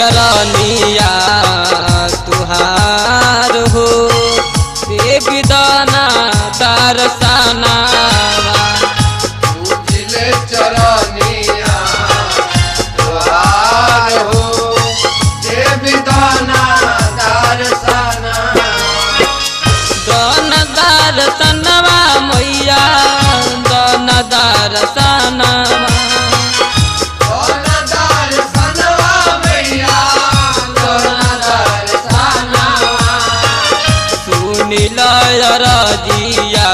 चरनिया तुहार हो देवी दाना दर्शना पूजिले चरनिया द्वार हो देवी दाना दर्शना दन दर्शनवा मैया दन दर्शनवा कौन दर्शनवा मैया कौन दर्शनवा सुनिल रजिया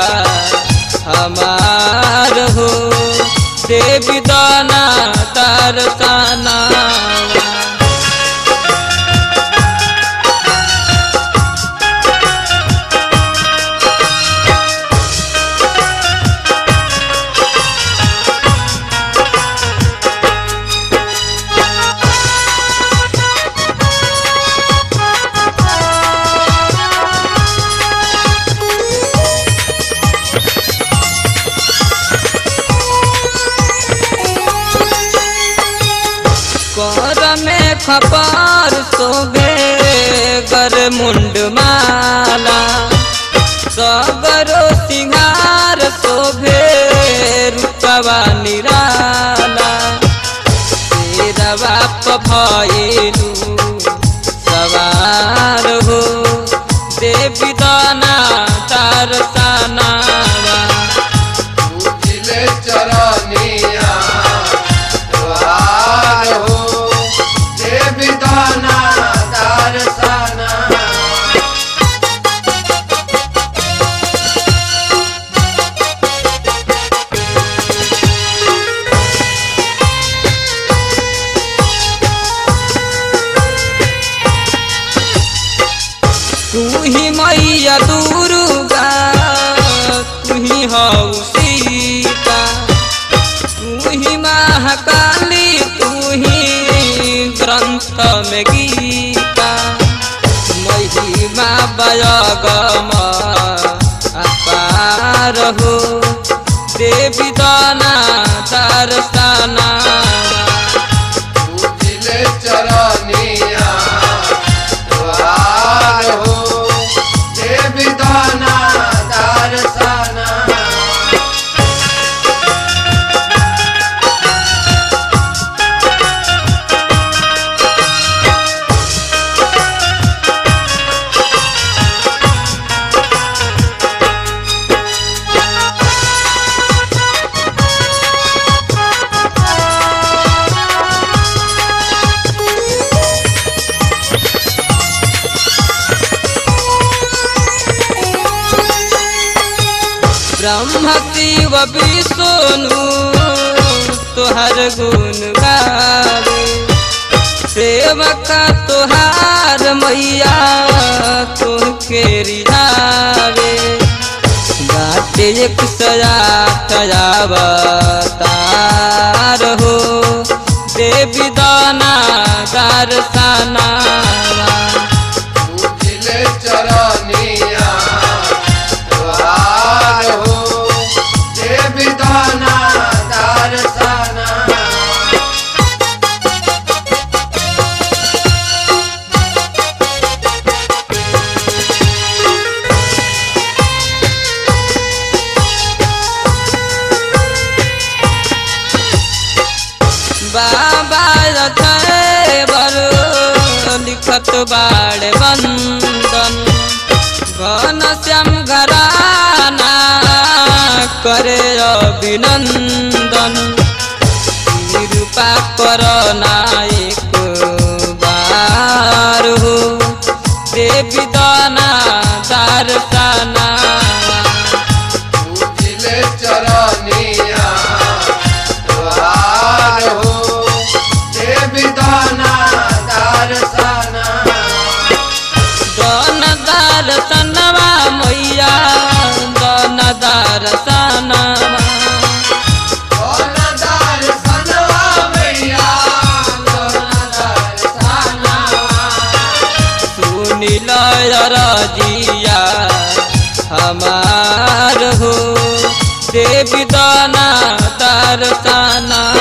हमार हो देवी दाना दर्शना कर में खपार सोबे गर मुंड माला सगरो सिंगार शोभे रूपवा निराला तेरा बाप भइलू सवार हो देवी दाना तार पूजिले चरनिया द्वार हो देवी दाना दर्शना तू ही मैया दुर्गा तू ही हऊ सीता तू ही महाकाली तू ही ग्रंथ में गीता महिमा बयगम अपार हो देवी दाना दर्शना पूजिले चरनिया द्वार हो देवी दाना दर्शना ब्रह्म शिव विष्णु तुहर गुण गावे सेवका तुहार मैया तुमके रिहावे बाटे एक सया अवतार हो देवी दाना दर्शना पूजिले चरनिया द्वार हो देवी दाना दर्शना बाबा रथे बरो लिखत बाड़ बंदन घन श्याम घराना करे अभिनंदन कृपा कर नायक बार हो देवी दाना दर्शना पूजिले चरनिया द्वार हो देवी दाना दर्शना दन दर्शनवा मैया दन दर्शनवा कौन दर्शनवा मैया कौन दर्शनवा सुनिल रजिया हमार हो देवी दाना दर्शना